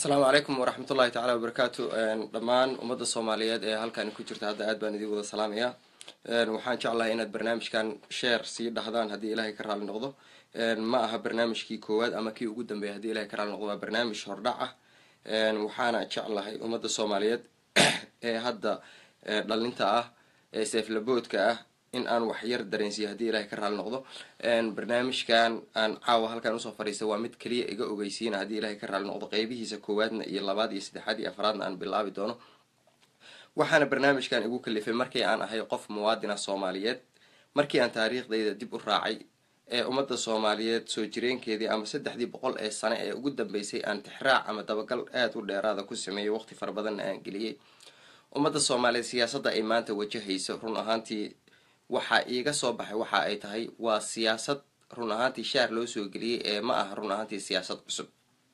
asalaamu calaykum waraxmat ullahi tacala wabarakaatu dhammaan ummadda soomaaliyeed ee halkan ku jirta hadda aad baan idin wada salaamaya waxaan jeclahay inaad barnaamijkan sheer sii dhahdaan haddii ilaahay ka raali noqdo ma aha barnaamijkii koowaad ama kii ugu dambeeya haddii ilahay ka raali noqdo waa barnaamij hordhac ah waxaana jeclahay ummadda soomaaliyeed ee hadda dhalinta ah ee seeflaboodka ah in aan wax yar dareensiiyo haddii ilahay ka raali noqdo barnaamijkan aan caawa halkan usoo fadhiista waa mid keliya iga ogeysiina haddii ilahay ka raali noqdo qeybihiisa koowaadna iyo labaad iyo saddexaad iyo afraadna aan bilaabi doono waxaana barnaamijkan igu kalifay markii aan ahay qof muwaadina soomaaliyeed markii aan taariikhdayda dib u raacay ee ummadda soomaaliyeed soo jireenkeedii ama saddexdii boqol ee sane ee ugu dambeysay aan tixraac ama dabagal aada u dheeraada ku sameeyay waqti fara badanna aan geliyey ummadda soomaaliyeed siyaasadda ay maanta wajahayso run ahaantii waxaa iiga soo baxay waxa ay tahay waa siyaasad run ahaantii shaar loo soo geliyey ee ma aha run ahaantii siyaasad cusub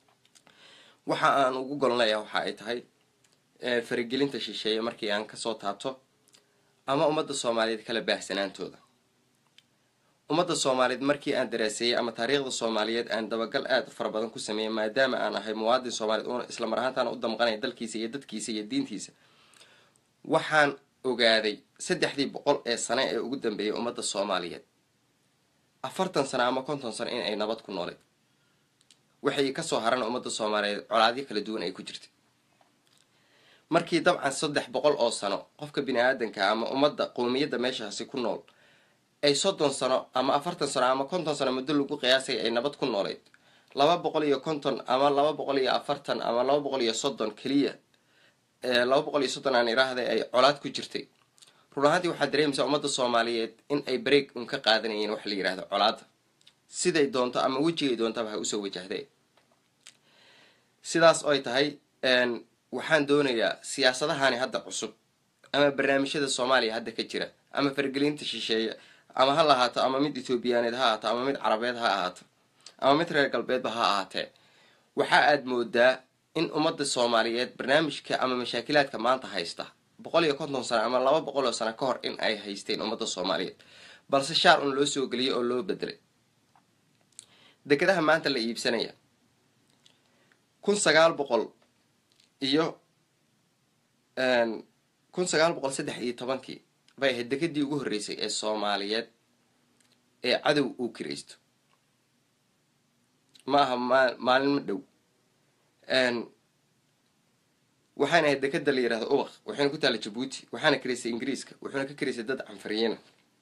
waxa aan ugu golnaya waxa ay tahay faragelinta shisheeye markii aan kasoo taabto ama ummadda soomaaliyeed kala baahsanaantooda ummadda soomaaliyeed markii aan daraaseeyey ama taariikhda soomaaliyeed aan dabagal aada u fara badan ku sameeyey maadaama aan ahay muwaadin soomaaliyeed una isla mar ahaantaana u damqanaya dalkiisa iyo dadkiisa iyo diintiisa waxaan ogaaday saddexdii boqol ee sane ee ugu dambeeyay ummadda soomaaliyeed afartan sano ama konton sano in ay nabad ku nooleed waxay kasoo haran ummadda soomaaliyeed colaadyo kala duwan ay ku jirtay markii dabcan saddex boqol oo sano qofka bini aadanka ama ummadda qowmiyadda meeshaasi ku nool ay soddon sano ama afartan sano ama konton sano muddo lagu qiyaasay ay nabad ku nooleyd laba boqol iyo konton ama laba boqol iyo afartan ama laba boqol iyo soddon keliya laba boqol iyo soddon aan iraahday ay colaad ku jirtay run ahaantii waxaad dareemaysaa ummadda soomaaliyeed in ay break un ka qaadanayeen wax la yihahdo colaadda siday doonto ama wejigay doontaba ha usoo wajahday sidaas oy tahay waxaan doonayaa siyaasadahani hadda cusub ama barnaamijyada soomaaliya hadda ka jira ama fargelinta shisheeye ama ha lahaato ama mid ethoobiyaneed ha ahaato ama mid carabeed ha ahaato ama mid reer galbeedba ha ahaatee waxa aad moodaa in ummadda soomaaliyeed barnaamijka ama mashaakilaadka maanta haysta boqol iyo konton sano ama laba boqol oo sano ka hor in ay haysteen ummadda soomaaliyeed balse shaar un loo soo geliyay oo loo bedelay dekedaha maanta la iibsanaya kun sagaal boqol iyo kun sagaal boqol saddex iyo tobankii bay ahayd dekedii ugu horreysay ee soomaaliyeed ee cadow uu kiraysto ma aha ma maalin ma dhow waxaana ahayd dekeda la yihahdo ubaq waxayna ku taalla jabuuti waxaana karaysay ingiriiska wuxuuna ka karaysay dad canfariyena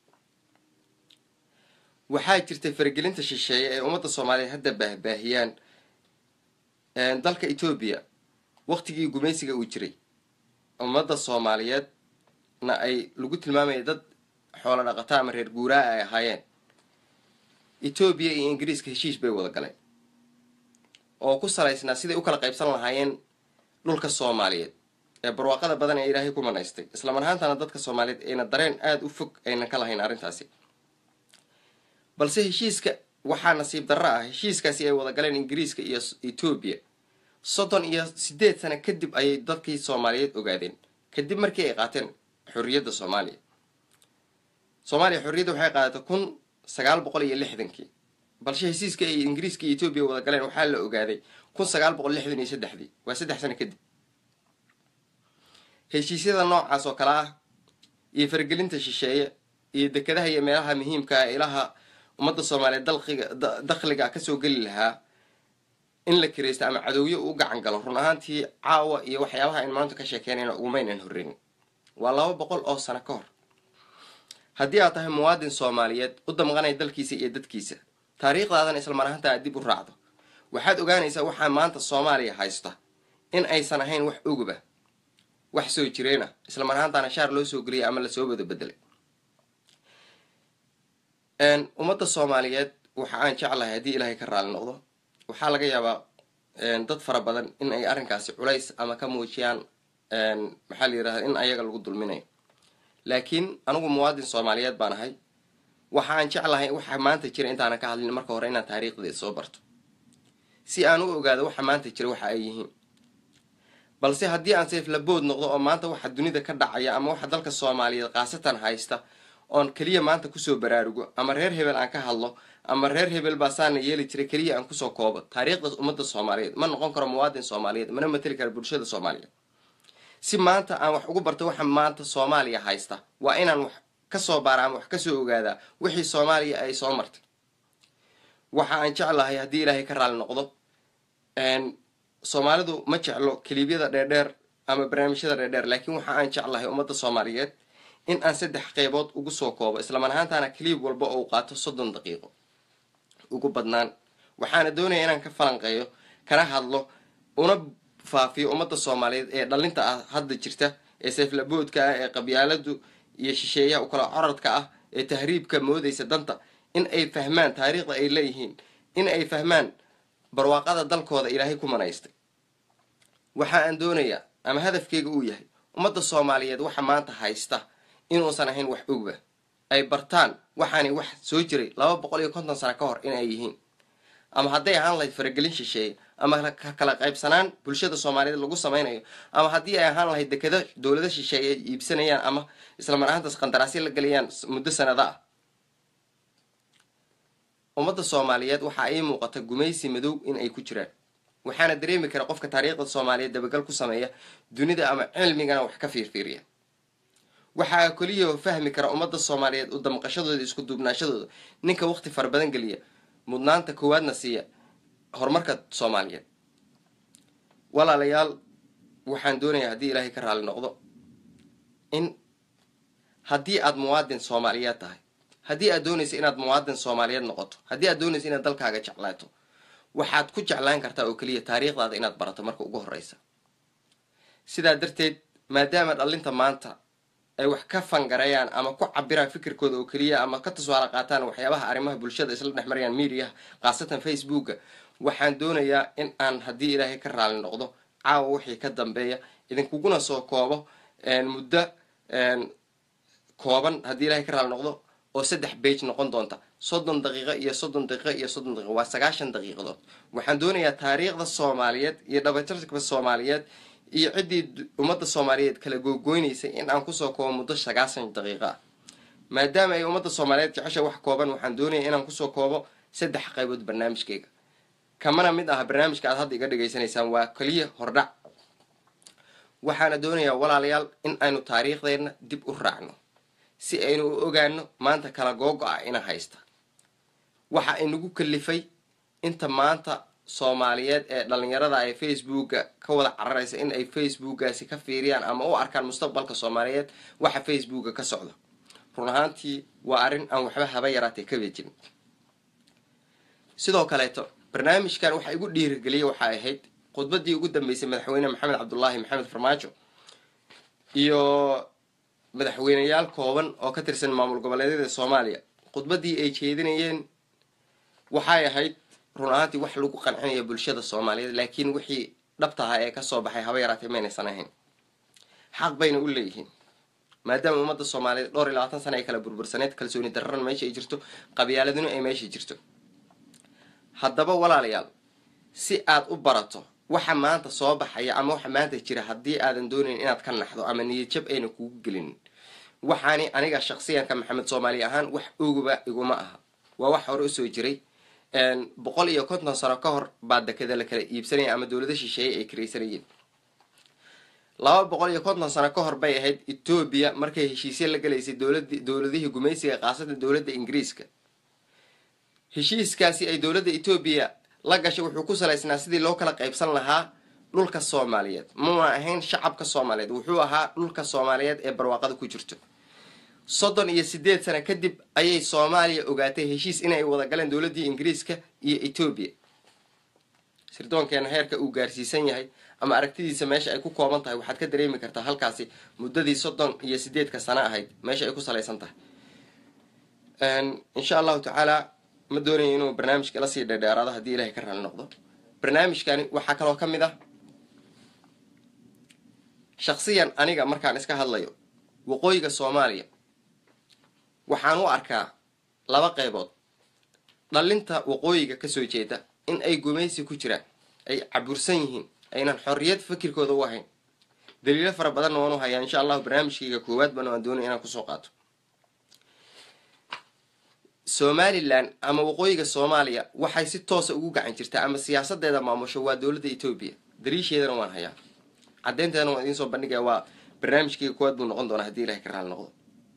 waxaa jirtay faragelinta shisheeye ee ummadda soomaaliyeed hadda baahbaahiyaan dalka etoobiya waqtigii gumaysiga uu jiray ummadda soomaaliyeedna ay lagu tilmaamaya dad xoolo dhaqato ama reer guuraa ay ahaayeen etoobiya iyo ingiriiska heshiis bay wada galeen oo ku salaysnaa siday u kala qaybsan lahaayeen dhulka soomaaliyeed ee barwaaqada badan ee ilaahay ku manaystay islamar ahaantana dadka soomaaliyeed ayna dareen aada u fog aynan ka lahayn arrintaasi balse heshiiska waxaa nasiib darro ah heshiiskaasi ay wada galeen ingiriiska iyo etoobiya soddon iyo sideed sano kadib ayay dadkii soomaaliyeed ogaadeen kadib markii ay qaateen xorriyadda soomaaliya soomaaliya xorriyadda waxay qaadatay kun sagaal boqol iyo lixdankii balse heshiiska ay ingiriiska iyo etoobiya wada galeen waxaa la ogaaday kun sagaal boqol lixdan iyo saddexdii waa saddex sano kadib heshiisyada noocaas oo kale ah iyo fargelinta shisheeye iyo dekedaha iyo meelaha muhiimka ah ilaha ummadda soomaaliyeed dalqiga dakhliga kasoo geli lahaa in la kiraysto ama cadowyo uu gacan galo run ahaantii caawa iyo waxyaabaha ayn maanta ka sheekeynayna ugumaynan horreyn waa laba boqol oo sano ka hor haddii aad tahay muwaadin soomaaliyeed u damqanaya dalkiisa iyo dadkiisa taariikhdaadana isla mar ahaanta aad dib u raacdo waxaad ogaanaysaa waxaa maanta soomaaliya haysta in aysan ahayn wax oguba wax soo jireena isla mar ahaantaana shaar loo soo geliyay ama lasoo wada bedelay ummadda soomaaliyeed waxa aan jeclahay haddii ilaahay ka raali noqdo waxaa laga yaabaa dad fara badan in ay arrinkaasi culays ama ka muujiyaan maxaa la yirahda in ayaga lagu dulminayo laakiin anigu muwaadin soomaaliyeed baan ahay waxa aan jeclahay waxa maanta jira intaanan ka hadlin marka hore inaan taariikhdeed soo barto si aan u ogaado waxa maanta jira waxa ay yihiin balse haddii aan seeflabood noqdo oo maanta waxa dunida ka dhacaya ama waxa dalka soomaaliyeed khaasatan haysta oon keliya maanta kusoo baraarugo ama reer hebel aan ka hadlo ama reer hebel baa saana yeeli jiray keliya aan kusoo koobo taariikhda ummadda soomaaliyeed ma noqon karo muwaadin soomaaliyeed mana mateli kara bulshada soomaaliyeed si maanta aan wax ugu barta waxa maanta soomaaliya haysta waa inaan wax kasoo baara ama wax kasoo ogaadaa wixii soomaaliya ay soo martay waxa aan jeclahay haddii ilaahay ka raali noqdo soomaalidu ma jeclo kiliibyada dheerdheer ama barnaamijyada dheerdheer laakiin waxa aan jeclahay ummadda soomaaliyeed in aan saddex qeybood ugu soo koobo islaman ahaantaana kiliib walba oo u qaato soddon daqiiqo ugu badnaan waxaana doonaya inaan ka falanqeeyo kana hadlo una faafiyo ummadda soomaaliyeed ee dhalinta ah hadda jirta ee seeflaboodka ah ee qabyaaladu iyo shisheeyaha ukala coradka ah ee tahriibka moodaysa danta in ay fahmaan taariikhda ay leeyihiin in ay fahmaan barwaaqada dalkooda ilaahay ku manaystay waxa aan doonayaa ama hadafkeyga uu yahay ummadda soomaaliyeed waxa maanta haysta inuusan ahayn wax ogba ay bartaan waxaani wax soo jiray laba boqol iyo konton sano ka hor in ay yihiin ama hadday ahaan lahayd faragelin shisheeye ama kala qaybsanaan bulshada soomaaliyeed lagu samaynayo ama haddii ay ahaan lahayd dekado dowlada shisheeye ay iibsanayaan ama islamar ahaantaas qandaraasyo la gelayaan muddo sanada ah ummadda soomaaliyeed waxaa ii muuqata gumaysi madow in ay ku jiraan waxaana dareemi kara qofka taariikhda soomaaliyeed dabagal ku sameeya dunida ama cilmigana wax ka fiirfiiriya waxaa keliya fahmi kara ummadda soomaaliyeed u damqashadooda isku duubnaashadooda ninka waqti fara badan geliya mudnaanta koowaadna siiya horumarka soomaaliyeed walaalayaal waxaan doonayaa haddii ilaahay ka raali noqdo in haddii aad muwaadin soomaaliyeed tahay haddii aad doonaysa inaad muwaadin soomaaliyeed noqoto haddii aad doonaysa inaad dalkaaga jeclaato waxaad ku jeclaan kartaa oo keliya taariikhdaada inaad barato marka ugu horreysa sidaa darteed maadaama dhalinta maanta ay wax ka fangareeyaan ama ku cabiraan fikirkooda oo keliya ama ka tusaale qaataan waxyaabaha arrimaha bulshada isla dhex marayaan mediaha khaasatan facebooka waxaan doonayaa in aan haddii ilaahay ka raali noqdo caawa wixii ka dambeeya idinkuguna soo koobo muddo kooban haddii ilaahay ka raali noqdo oo saddex bage noqon doonta soddon daqiiqo iyo soddon daqiiqo iyo soddon daqiiqo waa sagaashan daqiiqadood waxaan doonayaa taariikhda soomaaliyeed iyo dhabajarka soomaaliyeed iyo ciddii ummadda soomaaliyeed kala googoynaysay in aan kusoo koobo muddo sagaashan daqiiqo ah maadaama ay ummadda soomaaliyeed jecesha wax kooban waxaan doonaya inaan kusoo koobo saddex qaybood barnaamijkeyga kamana mid ah barnaamijka aad hadda iga dhegaysanaysaan waa keliya hordhac waxaana doonayaa walaalayaal in aynu taariikhdeenna dib u raacno si aynu u ogaano maanta kala googo-a ina haysta waxa inagu kalifay inta maanta soomaaliyeed ee dhalinyarada ay facebooka ka wada cararaysa in ay facebookaasi ka fiiriyaan ama u arkaan mustaqbalka soomaaliyeed waxa facebooka ka socda run ahaantii waa arrin aan waxba haba yaraatay ka beejin sidoo kaleeto barnaamijkan waxa igu dhiirigeliyay waxay ahayd khudbadii ugu dambeysay madaxweyne maxamed cabdulaahi maxamed farmaajo iyo madaxweyneyaal kooban oo ka tirsan maamul goboleedyada soomaaliya khudbadii ay jeedinayeen waxay ahayd run ahaantii wax lagu qancinaya bulshada soomaaliyeed laakiin wixii dhabtaha ee kasoo baxay haba yaraatay maynaysan ahayn xaq bayna u leeyihiin maadaama ummadda soomaaliyeed dhowr iyo labaatan sana ay kala burbursaneed kalsooni dararan meesha ay jirto qabyaaladinu ay meesha jirto haddaba walaalayaal si aad u barato waxa maanta soo baxaya ama waxa maanta jira haddii aadan doonayn inaad ka naxdo ama niyadjab ayna kugu gelin waxaani aniga shaksiyanka maxamed soomaali ahaan wax oguba iguma aha waa wax hore usoo jiray boqol iyo konton sano ka hor baa dekada la kala iibsanaya ama dowlada shisheeye ay karaysanayeen laba boqol iyo konton sano ka hor bay ahayd etoobiya markay heshiisya la galaysay dowlad dowladihii gumaysiga khaasatan dowladda ingiriiska heshiiskaasi ay dowladda etoobiya la gashay wuxuu ku salaysnaa sidii loo kala qaybsan lahaa dhulka soomaaliyeed muuna ahayn shacabka soomaaliyeed wuxuu ahaa dhulka soomaaliyeed ee barwaaqada ku jirto soddon iyo sideed sano kadib ayay soomaaliya ogaatay heshiis inay wada galeen dowladdii ingiriiska iyo etoobiya sirdoonkeena heerka uu gaarsiisan yahay ama aragtidiisa meesha ay ku kooban tahay waxaad ka dareemi kartaa halkaasi muddadii soddon iyo sideedka sano ahayd meesha ay ku salaysan tahay insha allahu tacaala ma doonaya inuu barnaamijka la sii dheerdheeraado haddii ilahay ka raali noqdo barnaamijkani waxaa kaloo ka mid ah shaksiyan aniga markaan iska hadlayo waqooyiga soomaaliya waxaan u arkaa laba qaybood dhalinta waqooyiga kasoo jeeda in ay gumaysi ku jiraan ay cabursan yihiin aynan xorriyad fikirkooda u ahayn daliilo fara badanna waan u hayaa insha allahu barnaamijkayga koowaad bana waan doonaya inaan kusoo qaato somalilan ama waqooyiga soomaaliya waxay si toosa ugu gacan jirtaa ama siyaasadeeda maamusho waa dowladda etoobiya dariisheedana waan hayaa caddeynteedana waan idiin soo bandhigaya waa barnaamijkeyga kuwaad buu noqon doonaa hadii ilahay ka raali noqdo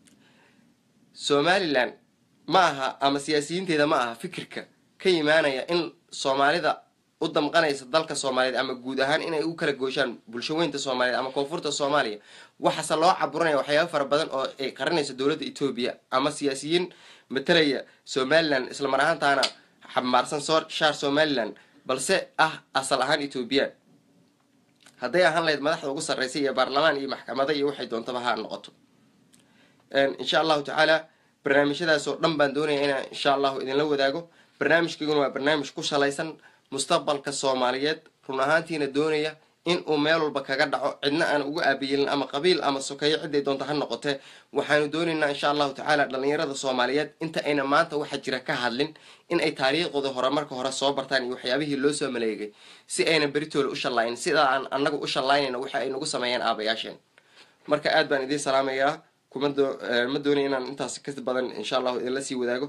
somalilan ma aha ama siyaasiyiinteeda ma aha fikirka ka imaanaya in soomaalida u damqanaysa dalka soomaaliyeed ama guud ahaan inay u kala gooshaan bulshaweynta soomaaliyeed ama koonfurta soomaaliya waxaase loo caburinaya waxyaaba fara badan oo ay qarinayso dowladda etoobiya ama siyaasiyiin matalaya somalilan isla mar ahaantaana xamaarsan shaar somalilan balse ah asal ahaan etoobiyaan hadday ahaan lahayd madaxda ugu sarreysa iyo baarlamaan iyo maxkamada iyo waxay doontaba ha noqoto insha allahu tacaala barnaamijyadaas oo dhan baan doonaya inaan insha allahu idinla wadaago barnaamijkayguna waa barnaamij ku salaysan mustaqbalka soomaaliyeed run ahaantiina doonaya in uu meel walba kaga dhaco cidna aan ugu aabayelin ama qabiil ama sokeeyo ciday doonta ha noqotee waxaanu doonaynaa insha allahu tacaala dhalinyarada soomaaliyeed inta ayna maanta waxa jira ka hadlin in ay taariikhdooda hore marka hore soo bartaan iyo waxyaabihii loo soo maleegay si ayna beritoola u shallayn sidaa aan anagu u shallaynayna waxa ay nagu sameeyeen aabayaasheen marka aad baan idiin salaamayaa kuma ma doonaya inaan intaas ka badan insha allahu idinla sii wadaago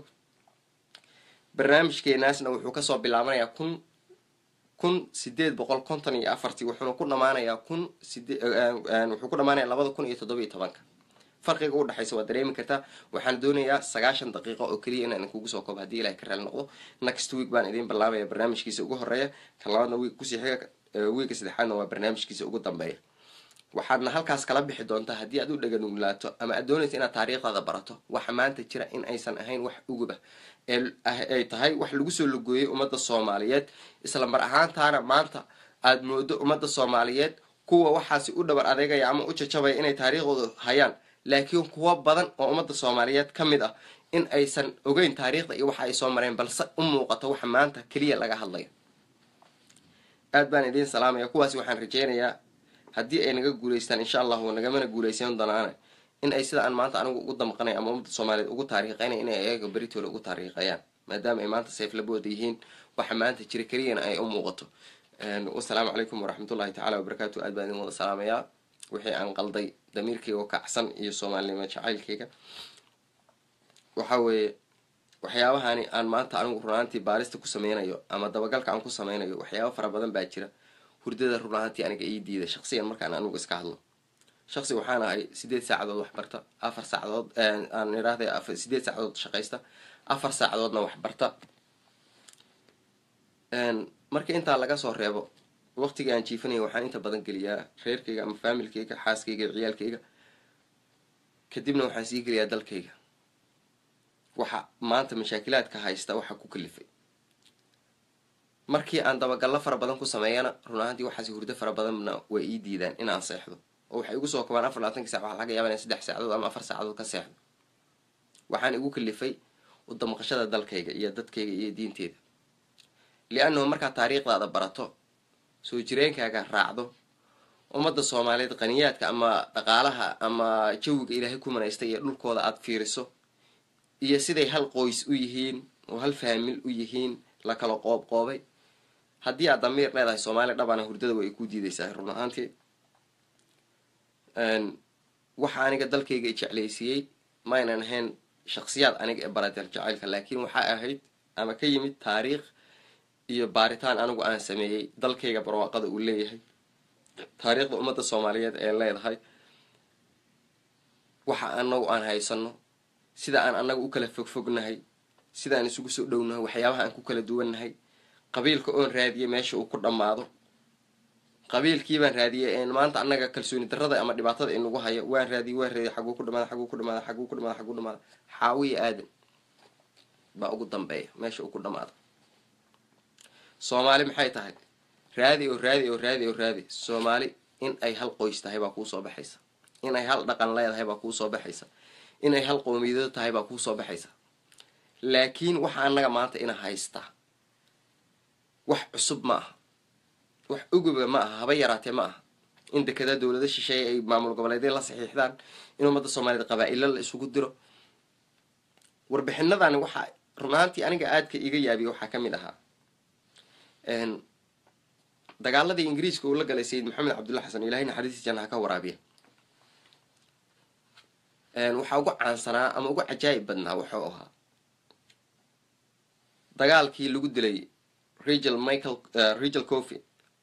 barnaamijkeenaasna wuxuu kasoo bilaabanayaa kun kun sideed boqol konton iyo afartii wuxuuna ku dhamaanayaa kun side wuxuu ku dhamaanaya labada kun iyo toddoba iyo tobanka farqiga u dhexaysa waa dareemi kartaa waxaan doonayaa sagaashan daqiiqo oo keliya inaan idinkugu soo koobo hadii ilahay ka raali noqdo next week baan idiin bilaabaya barnaamijkiisa ugu horeeya kan labaadna wiig kusii xiga wiigga saddexaadna waa barnaamijkiisa ugu dambeeya waxaadna halkaas kala bixi doontaa haddii aad u dhaganugulaato ama aad doonaysa inaad taariikhdaada barato waxa maanta jira in aysan ahayn wax uguba ay tahay wax lagu soo lugooyay ummadda soomaaliyeed isla mar ahaantaana maanta aad moodo ummadda soomaaliyeed kuwa waxaasi u dhabar adeegaya ama u jajabaya inay taariikhdooda hayaan laakiin kuwo badan oo ummadda soomaaliyeed ka mid ah in aysan ogeyn taariikhda iyo waxa ay soo mareen balse u muuqato waxa maanta keliya laga hadlayo aad baan idiin salaamaya kuwaasi waxaan rajeynayaa haddii ay naga guulaystaan insha allahu nagamana guulaysan doonaane in ay sida aan maanta anigu ugu damqanay ama ummadda soomaaliyeed ugu taariiqeynay inay ayaga beritooda ugu taariiqeeyaan maadaama ay maanta sayflabooda yihiin waxa maanta jira keliyana ay u muuqato wasalaamu calaykum waraxmatullahi tacala wabarakaatu aad baan idin wada salaamayaa wixii aan qalday damiirkayga oo kacsan iyo soomaalinimo jacaylkayga waxa weeye waxyaabahani aan maanta anigu runaantii baarista ku sameynayo ama dabagalka aan ku sameynayo waxyaaba fara badan baa jira hurdada run ahaantii aniga ii diida shaqsiyan markaan anigu iska hadlo shaqsi waxaan ahay sideed saacadood waxbarta afar saacadood aan idhaahday sideed saacadood shaqaysta afar saacadoodna waxbarta marka intaa laga soo reebo waqtiga aan jiifanaya waxaan inta badan geliyaa reerkayga ama faamilkayga xaaskayga ciyaalkayga kadibna waxaan sii geliyaa dalkayga waxa maanta mashaakilaadka haysta waxa ku kalifay markii aan dabagallo fara badan ku sameeyana run ahaantii waxaasi hurdo fara badanna way ii diidaan inaan seexdo oo waxay igu soo kabaan afar labatankii sac waxa laga yaaba inaan saddex saacadood ama afar saacadood ka seexdo waxaan igu kalifay u damqashada dalkayga iyo dadkayga iyo diinteeda li-annahu markaad taariikhdaada barato soo jireenkaaga raacdo ummadda soomaaliyeed qaniyaadka ama dhaqaalaha ama jawiga ilaahay ku manaystay iyo dhulkooda aada fiiriso iyo siday hal qoys u yihiin oo hal faamil u yihiin la kala qoob qoobay haddii aad damiir leedahay soomaaliya dhabana hurdada way ku diidaysaa run ahaantii waxa aniga dalkayga i jeclaysiiyey maynan ahayn shaksiyaad aniga ee baradeel jacaylka laakiin waxaa ahayd ama ka yimid taariikh iyo baaritaan anigu aan sameeyey dalkayga barwaaqada uu leeyahay taariikhda ummadda soomaaliyeed ee leedahay waxa anagu aan haysano sida aan anaga u kala fogfognahay sidaan isugu soo dhownahay waxyaabaha aan ku kala duwannahay qabiilka oon raadiyay meesha uu ku dhammaado qabiilkiibaan raadiyay maanta annaga kalsooni darrada ama dhibaatada inagu hayo waan raadiyay waan raadiyay xaguu ku dhamaada xaguu ku dhamaada xaguu ku dhamaada xaguu dhamaada xaawiya aadan baa ugu dambeeya meesha uu ku dhamaado soomaali maxay tahay raadi oo raadi oo raadi oo raadi soomaali in ay hal qoys tahay baa kuu soo baxaysa in ay hal dhaqan leedahay baa kuu soo baxaysa in ay hal qowmiyado tahay baa kuu soo baxaysa laakiin waxa annaga maanta ina haystaa wax cusub ma aha wax uguba ma aha haba yaraatee ma aha in dekedaa dowlado shisheeye ay maamul goboleedya la saxiixdaan in ummadda soomaaliyeed qabaa-ilo la isugu diro warbixinadani waxaa run ahaantii aniga aadka iga yaabiya waxaa ka mid ahaa dagaaladii ingiriiska uu la galay sayid maxamed cabdulla xasan ilahay naxariistii jannaha ka waraabiya waxaa ugu caansanaa ama ugu cajaayib badnaa wuxuu ahaa dagaalkii lagu dilay regel michael regel coffy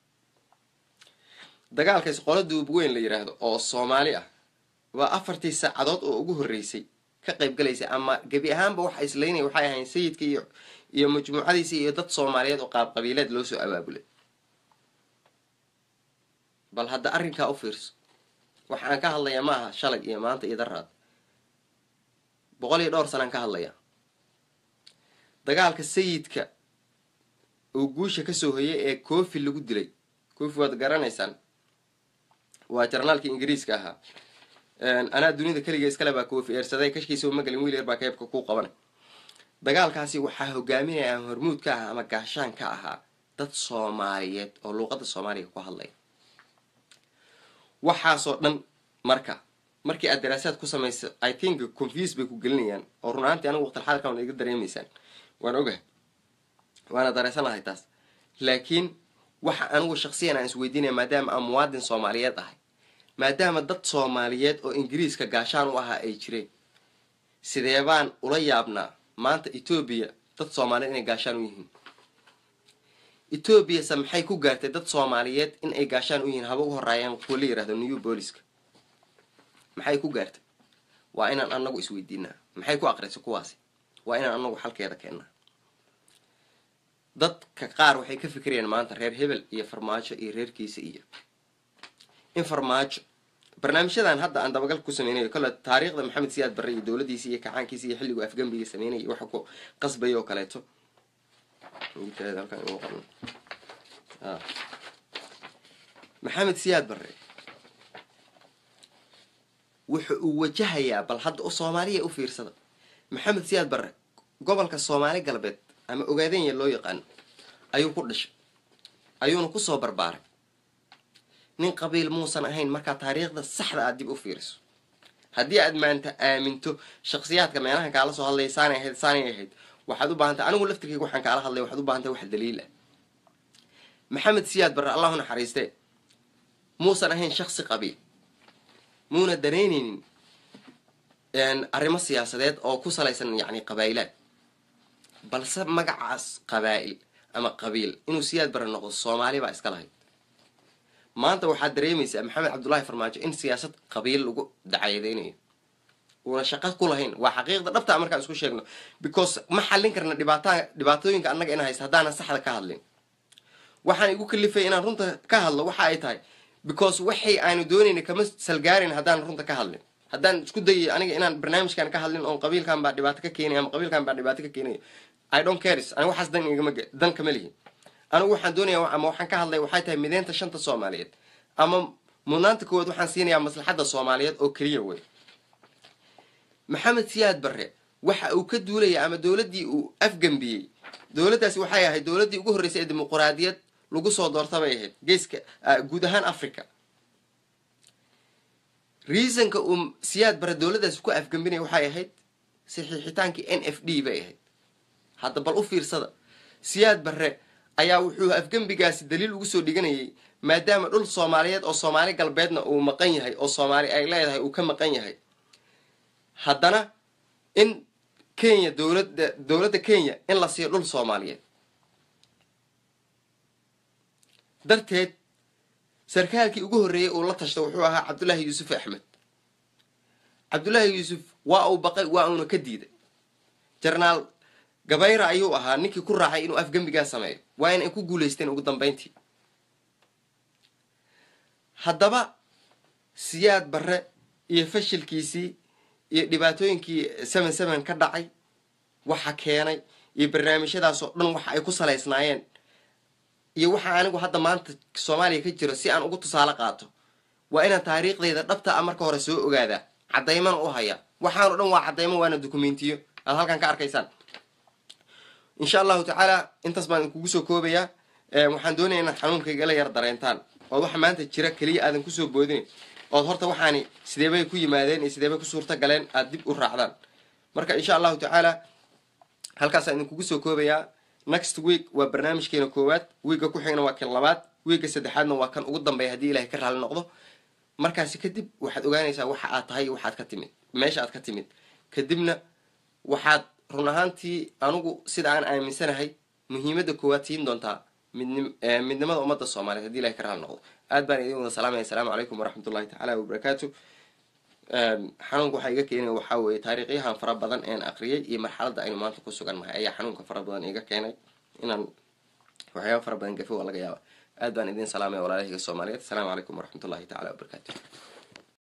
dagaalkaas qola duubweyn la yidhaahdo oo soomaali ah waa afartii saacadood oo ugu horreysay ka qayb galaysay ama gebi ahaanba waxa islaynaya waxay ahayn sayidka iyo iyo majmuucadiisa iyo dad soomaaliyeed oo qaab qabiileed loo soo abaabulay bal hadda arrinkaa u fiirso waxa aan ka hadlayaa ma aha shalay iyo maanta iyo daraad boqol iyo dhowr sanaan ka hadlayaa dagaalka sayidka oo guusha kasoo hoyay ee cofi lagu dilay cofi waad garanaysaan waa jarnaalkii ingiriiska ahaa anaa dunida keliga iskale baa cofi eersaday kashkiisa uma gelin wiil yar baa keebka ku qabanay dagaalkaasi waxaa hogaaminaya ama hormuud ka ahaa ama gaashaan ka ahaa dad soomaaliyeed oo luuqadda soomaaliga ku hadlaya waxaasoo dhan marka markii aad daraasaad ku samayso i think confuse bay ku gelinayaan oo run ahaantii anigu waqtilxaadkan waad iga dareemaysaan waan ogahay waana dareysanahay taas laakiin waxa anigu shaksiyan aan isweydiinaya maadaama aan muwaadin soomaaliyeed ahay maadaama dad soomaaliyeed oo ingiriiska gaashaan u ahaa ay jireen sidee baan ula yaabnaa maanta etoobiya dad soomaaliyeed inay gaashaan u yihiin etoobiyase maxay ku gaartay dad soomaaliyeed in ay gaashaan u yihiin haba u horaayaan kuwa la yirahdo new booliska maxay ku gaartay waa inaan anagu isweydiinaa maxay ku aqrisay kuwaasi waa inaan anagu xalkeeda keennaa dadka qaar waxay ka fikirayaan maanta reer hebel iyo farmaajo iyo reerkiisa iyo in farmaajo barnaamijyadan hadda aan dabagal ku sameynayo kole taariikhda maxamed siyaad barre iyo dowladiisa iyo kacaankiisa iyo xilligu afgambiga sameynaya waxa ku qasbaya oo kaleeto maxamed siyaad barre wuxa uu wajahayaa bal hadda u soomaaliya u fiirsada maxamed siyaad barre gobolka soomaali galbeed ama ogaadenya loo yaqaano ayuu ku dhashay ayuuna kusoo barbaaray nin qabiil muusan ahayn markaa taariikhda saxda aad dib u fiiriso haddii aad maanta aaminto shaksiyaadka meelahan kaala soo hadlaya saanay ahayd saanay ahayd waxaad u baahantay anigu laftirkayga waxaan kaala hadlaya waxaad u baahantay wax daliil ah maxamed siyaad barre allahu naxariistee muusan ahayn shaksi qabiil muuna danaynaynin arrimo siyaasadeed oo ku salaysan yacni qabaa'ilaad balse magacaas qabaa'il ama qabiil inuu siyaad barre noqdo soomaali baa iska lahayd maanta waxaad dareemaysaa maxamed cabdullaahi farmaajo in siyaasad qabiil lagu dacayadeynayo uuna shaqo ku lahayn waa xaqiiqda dhabtaa markaan isku sheegno because ma xallin karna dhibaata dhibaatooyinka annaga ina haysta haddaanan saxda ka hadlin waxaan igu kalifay inaan runta ka hadlo waxa ay tahay because waxay aanu doonayna kama salgaarin haddaan runta ka hadlin haddaan isku dayay aniga inaan barnaamijkan ka hadlin oon qabiilkan baa dhibaato ka keenaya ama qabiilkan baa dhibaato ka keenaya i don't cares aniga waxaas dan igama dan kama lihin anigu waxaan doonaya ama waxaan ka hadlaya waxay tahay mideynta shanta soomaaliyeed ama mudnaanta koowaad waxaan siinayaa maslaxadda soomaaliyeed oo keliya wey maxamed siyaad barre waxa uu ka duulaya ama dowladdii uu afgambiyey dowladdaasi waxay ahayd dowladdii ugu horreysay ee dimuquraadiyad lagu soo doorta bay ahayd geeska guud ahaan africa reasonka uu siyaad barre dowladdaasi ku afgambinaya waxay ahayd saxiixitaankii n f d bay ahayd hadda bal u fiirsada siyaad barre ayaa wuxuu afgembigaasi daliil ugu soo dhiganayay maadaama dhul soomaaliyeed oo soomaali galbeedna uu maqan yahay oo soomaali ay leedahay uu ka maqan yahay haddana in kenya dowladda dowladda kenya in la siiyo dhul soomaaliyeed darteed sarkaalkii ugu horreeyay uu la tashta wuxuu ahaa cabdullaahi yuusuf axmed cabdullaahi yuusuf waa uu baqay waa uuna ka diiday jarnaal gabayra ayuu ahaa ninkii ku raacay inuu afgembigaa sameeyo waa in ay ku guulaysteen ugu dambeyntii haddaba siyaad barre iyo fashilkiisii iyo dhibaatooyinkii seven seven ka dhacay waxa keenay iyo barnaamijyadaasoo dhan waxa ay ku salaysnaayeen iyo waxa anigu hadda maanta soomaaliya ka jiro si aan ugu tusaale qaato waa inaan taariikhdayda dhabta a marka hore soo ogaadaa caddaymana u haya waxaanoo dhan waa caddaymo waana dukumentiyo aad halkan ka arkaysaan insha allahu tacaala intaas baan idinkugu soo koobayaa waxaan doonaya inaad xanuunkayga la yar dareentaan ood waxa maanta jira keliya aadan kusoo boodin ood horta waxaani sideebay ku yimaadeen iyo sideebay ku suurta galeen aada dib u raacdaan marka insha allahu tacaala halkaasaan idinkugu soo koobayaa next week waa barnaamijkeena koowaad wiigga ku xigna waa kan labaad wiigga saddexaadna waa kan ugu dambeeya haddii ilahay ka raali noqdo markaasi kadib waxaad ogaanaysaa waxa aad tahay waxaad ka timid meesha aad ka timid kadibna waxaad run ahaantii anigu sida aan aaminsanahay muhiimadda koowaad siin doontaa midnim midnimada ummadda soomaaliyeed hadii ilahay ka raali noqdo aad baan idin wada salaamaya asalaamu calaykum waraxmatullahi tacaala wabarakaatu xanuunka waxaa iga keenaya waxaa weeye taariikhyahan fara badan een aqriyay iyo marxaladda aynu maanta ku sugan nahay ayaa xanuunka fara badan iga keenay inaan waxyaaba fara badan gafi waa laga yaaba aad baan idin salaamaya walaalahayga soomaaliyeed asalaamu calaykum waraxmatullahi tacala wabarakaatu